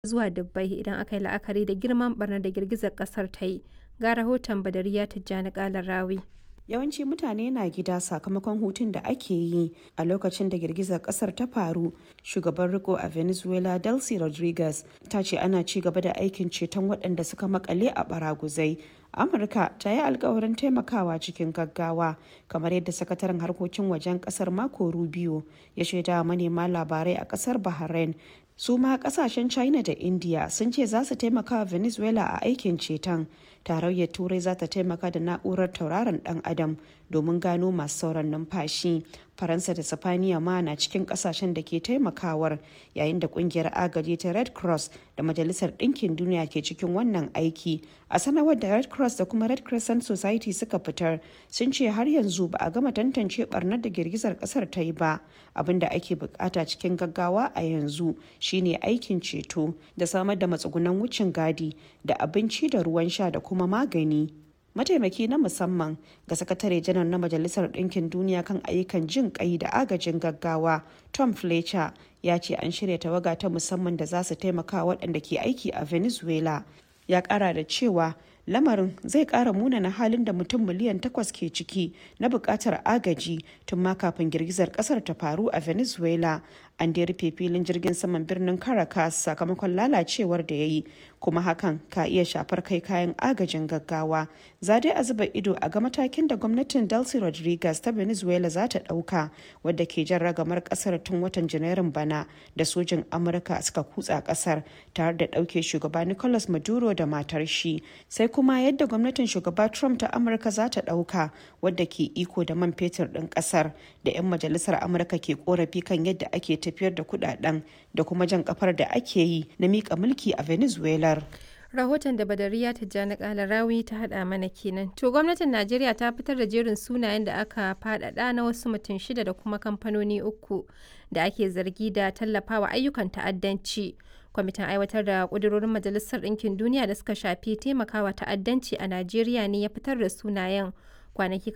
zuwa dubbai idan aka yi la'akari da girman ɓarnar da girgizar ƙasar ta yi, ga rahoton Badariya Tijjani Kalarawi. Yawanci mutane na gida sakamakon hutun da ake yi a lokacin da girgizar kasar ta faru. Shugaban riko a Venezuela Delcy Rodriguez ta ce ana ci gaba da aikin ceton waɗanda suka makale a baraguzai. Amurka ta yi alkawarin taimakawa cikin gaggawa kamar yadda sakataren harkokin wajen kasar Marco Rubio ya shaida manema labarai a kasar Bahrain su ma kasashen china da india sun ce za su taimaka wa venezuela a aikin ceton tarayyar turai za ta taimaka da na'urar tauraron dan adam domin gano masu sauran numfashi faransa da sifaniya ma na cikin kasashen da ke taimakawar yayin da kungiyar agaji ta red cross da majalisar ɗinkin duniya ke cikin wannan aiki a sanarwar da red cross da kuma red crescent society suka fitar sun ce har yanzu ba a gama tantance barnar da girgizar kasar ta yi ba abin da ake bukata cikin gaggawa a yanzu shine aikin ceto da samar da matsugunan wucin gadi da abinci da ruwan sha da kuma magani mataimaki na musamman ga sakatare janar na majalisar ɗinkin duniya kan ayyukan jin kai da agajin gaggawa tom fletcher ya ce an shirya tawaga ta musamman da za su taimaka waɗanda ke aiki a venezuela ya ƙara da cewa lamarin zai ƙara munana halin da mutum miliyan takwas ke ciki na buƙatar agaji tun ma kafin girgizar ƙasar ta faru a venezuela an da rufe filin jirgin saman birnin caracas sakamakon lalacewar da ya yi kuma hakan ka iya shafar kai kayan agajin gaggawa za dai a zuba ido a ga matakin da gwamnatin delcy rodriguez ta venezuela za ta ɗauka wadda ke jan ragamar ƙasar tun watan janairun bana da sojin amurka suka kutsa ƙasar tare da ɗauke shugaba nicolas maduro da matar shi sai kuma yadda gwamnatin shugaba trump ta amurka za ta ɗauka wadda ke iko da man fetur ɗin ƙasar da 'yan majalisar amurka ke korafi kan yadda ake tafiyar da kudaden da kuma jan kafar da ake yi na mika mulki a venezuela rahoton da badariya tijjani kalarawi ta hada mana kenan to gwamnatin najeriya ta fitar da jerin sunayen da aka fadada na wasu mutum shida da kuma kamfanoni uku da ake zargi da tallafawa ayyukan ta'addanci kwamitin aiwatar da kudurorin majalisar ɗinkin duniya da suka shafi taimakawa ta'addanci a najeriya ne ya fitar da sunayen kwanaki